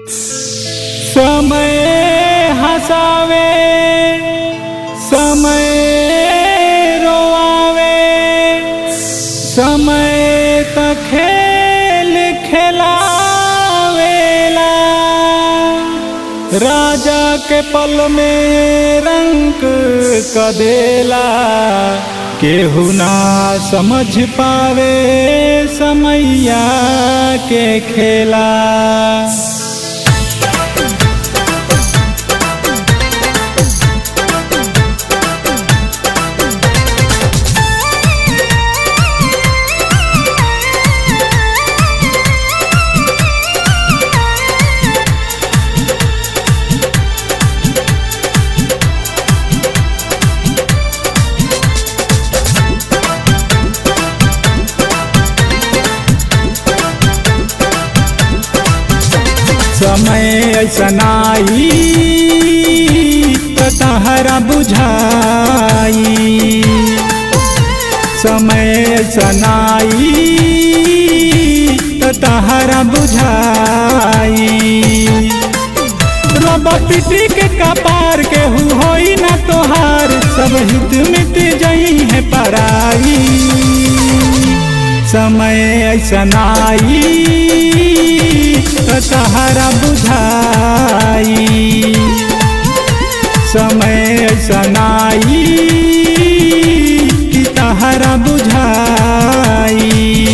समय हसावे समय रोआवे समय त खेल खेलावेला राजा के पल में रंग कदेला केहू ना समझ पावे समैया के खेला समय ऐसनाई तहरा बुझाई समय ऐसनाई तहरा बुझाई रब पिटी के कपार के हु होई ना तोहार सब हित मिट जई है पराई समय ऐसनाई तहरा बुझाई समय ऐसनाई कि तहरा बुझाई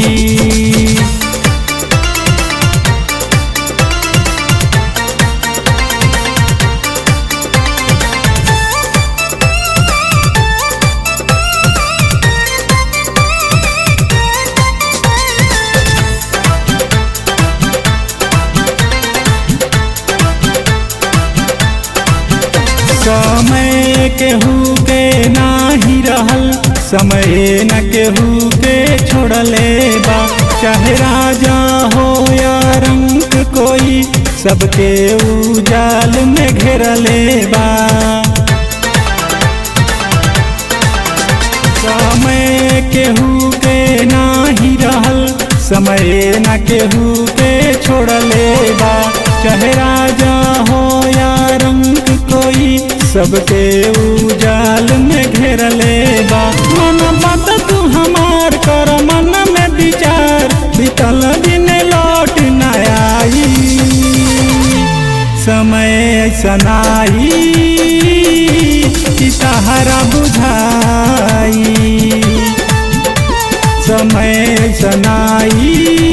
समय केहू के नाही रहल समय न केहू के छोड़ले बा चाहे राजा हो या रंग कोई सबके उजाल में घेरले बा समय केहू के नाही रहल समय न केहू के छोड़ले बा चाहे राजा हो या रंग कोई सबके उजाल में घेरले बा मन बात तू हमार कर मन में विचार बीतल दिन लौट न आई समय ऐसनाई कि तहरा बुझाई समय ऐसनाई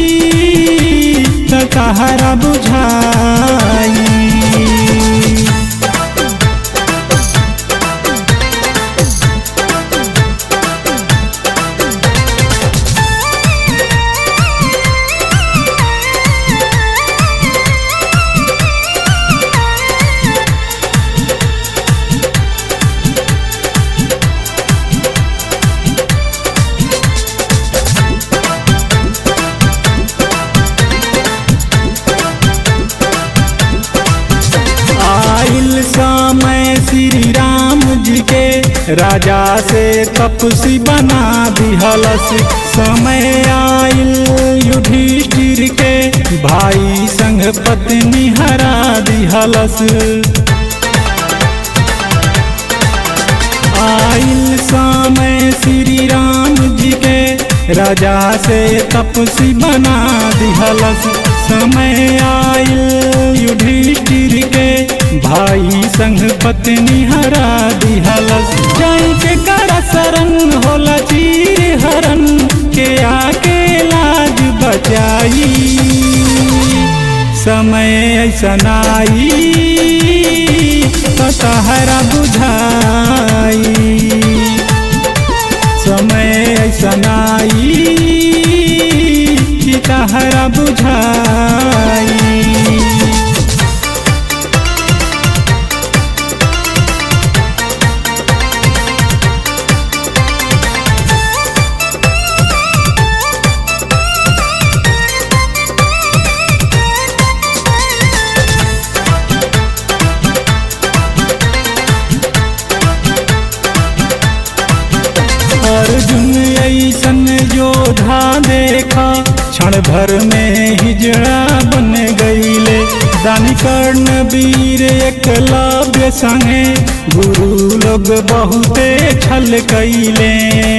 त तहरा बुझाई आइल समय श्री राम जी के राजा से तपसी बना दिहलस समय आइल युधिष्ठिर के भाई संग पत्नी हरा दिहलस आइल समय श्री राम जी के राजा से तपसी बना दिहलस समय आइल युधिष्ठिर के भाई संग पत्नी हरा दिहलस जाई के करा शरण होला चीर हरण के आके लाज बचाई समय ऐसनाई तहरा बुझाई समय ऐसनाई कि तहरा बुझाई अर्जुन ऐसन योद्धा देखा क्षण भर में हिजड़ा बन गईले दानी कर्ण वीर एकलव्य संगे गुरु लोग बहुते छल कैले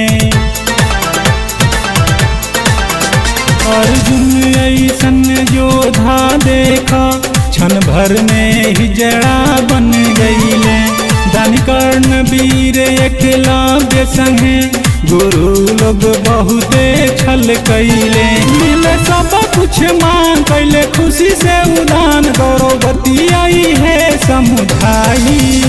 अर्जुन ऐसन योधा देखा क्षण भर में ही जड़ा बन गईले दानी कर्ण वीर एकलव्य संगे गुरु लोग बहुते छल कैले मिले सब कुछ मान कैले खुशी से उदान गौरवती आई है समुदाई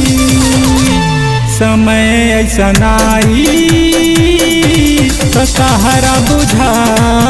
समय ऐसा नाई तो सहारा बुझा